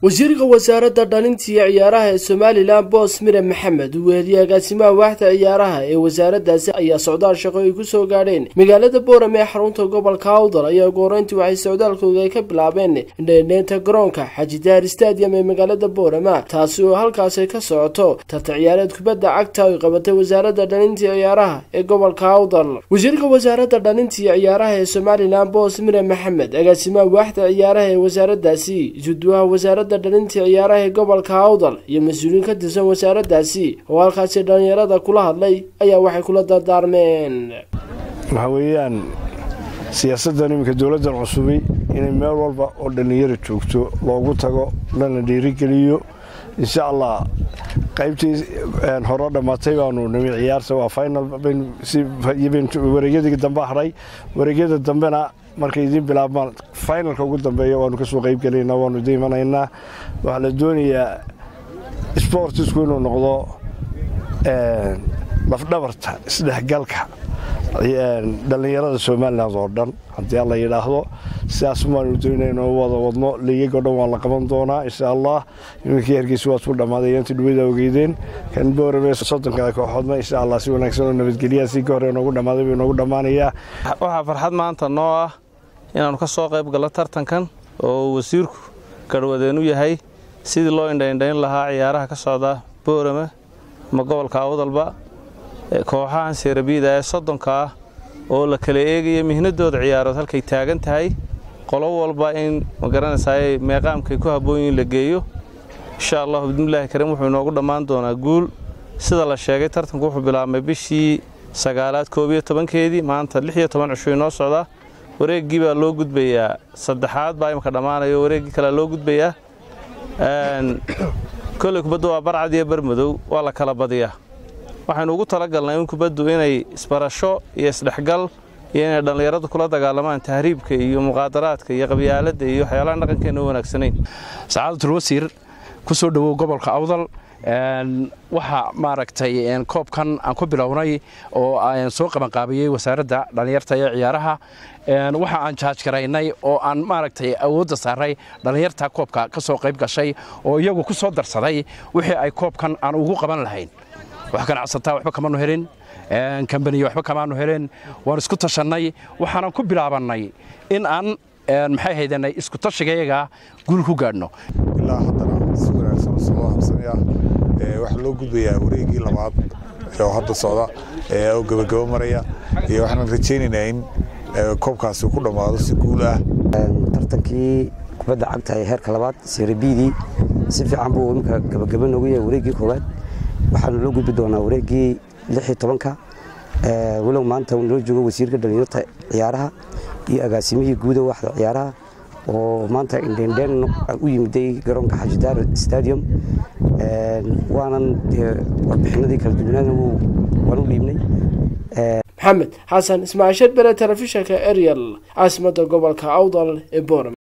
wasiirka wasaaradda dhalinta iyo ciyaaraha ee somalilan boos mire maxamed uu weheliyey agaasimaha waaxda ciyaaraha ee wasaaraddaasi ayaa socdaal shaqo ay ku soo gaadheen magaalada boorame ee xarunta gobolka awdal ayaa gooreyntii waxay socdaalkooda ay ka bilaabeen indheendheynta garoonka xajidaar stadium ee magaalada boorama taasi oo halkaasi ka socoto tarta ciyaareed kubadda cagta ay qabatay wasaaradda dhalinta iyo ciyaaraha ee gobolka awdal wasiirka wasaaradda dhalinta iyo ciyaaraha ee somalilan boos mire maxamed agaasimaha waaxda ciyaaraha ee wasaaraddaasi isuduwaha wasaaradda dhalinta ciyaaraha ee gobolka awdal iyo mas-uuliyiin ka tirsan wasaaraddaasi oo halkaasi dhallinyarada kula hadlay ayaa waxay kula dardaarmeen waxaa weeyaan siyaasaddan iminka dowladdan cusubi inay meel walba oo dhallinyaro joogto loogu tago lana dhiirigeliyo insha allah qaybtii hore dhammaatay baanu nimi ciyaarta waa final wareegyadii dambe hadhay wareegyada dambena markay idiin bilaabmaan finalka ugu dambeeya waanu kasoo qaybgelaynaa waanu idin imanaynaa waxaa la doonayaa sportisku inuu noqdo lafdhabarta isdhexgalka dhallinyarada somalilan oo dhan haddii alla yidhaahdo sidaas maanu doonayno wada wadno liigag o dhan waa la qaban doonaa insha allah iminkii hargeysa waa isku dhammaaday intii dhawada ogeydeen kan boorame soddonka kooxoodna insha allah si wanaagsan oo nabadgelyaha si ka hore noogu dhammaaday buu noogu dhammaanayaa waxaa farxad maanta noo ah inaannu ka soo qayb gallo tartankan oo wasiirku garhwadeen u yahay sidii loo indhaindhayn lahaa ciyaaraha ka socda boorame ama gobolka awdalba kooxahan seerabiida ee soddonka ah oo la kala eegaya mihnadooda ciyaarood halkay taagan tahay qolo walba in magaranaysaay meeqaamkay ku habboonyiin la geeyo insha allahu bidnillaahi kariim wuxuu inoogu dhammaan doonaa guul sida la sheegay tartanku wuxuu bilaabmay bishii sagaalaad koob iyo tobankeedii maanta lix iyo toban cishuu inoo socdaa wareeggii baa loo gudbayaa saddexaad baa imika dhammaanayo wareeggii kalea loo gudbayaa kolley kubaddu waa barcad iyo barmadow waa la kala badiyaa waxaynu ugu talagalnay in kubaddu inay isbarasho iyo isdhexgal iyo inay dhallinyaradu kula dagaalamaan tahriibka iyo muqaadaraadka iyo qabyaaladda iyo waxyaalaha dhaqankeenna u wanaagsanayn sacaadatul wasiir ku soo dhowow gobolka awdal waxa maaragtay koobkan aan ku bilownay oo aan soo qabanqaabiyey wasaaradda dhallinyarta ee ciyaaraha waxa aan jaajgaraynay oo aan maaragtay awoodda saaray dhallinyarta koobka ka soo qayb gashay oo iyagu ku soo darsaday wixii ay koobkan aan ugu qaban lahayn wax ganacsataa waxba kamaanu helin kambaniya waxba kamaanu helin waan isku tashannay waxaanan ku bilaabannay in aan maxay haydanay isku tashigayaga guul ku gaadhno ilaa haddana si wanaagsan soo habsanaya waxaa loo gudbayaa wareegii labaad oo hadda socda oo gabagabo maraya iyo waxaan rajaynaynaa in koobkaasi ku dhammaado si guul ah tartankii kubadda cagta ee heerka labaad serebidii si fiican buu iminka gabagabo noogu yahay wareeggii koowaad waxaanu loo gudbi doonaa wareeggii lix iyo tobanka walow maanta uu noo joogo wasiirka dhalinyarta ciyaaraha iyo agaasimihii guuda waaxda ciyaaraha oo maanta indhendhen u yimiday garoonka xajidaar stadium waanan warbixinadii kala duwanaana waan u dhiibnay maxamed xasan ismaaciil sharbere telefishinka ariel caasimadda gobolka awdal ee boorame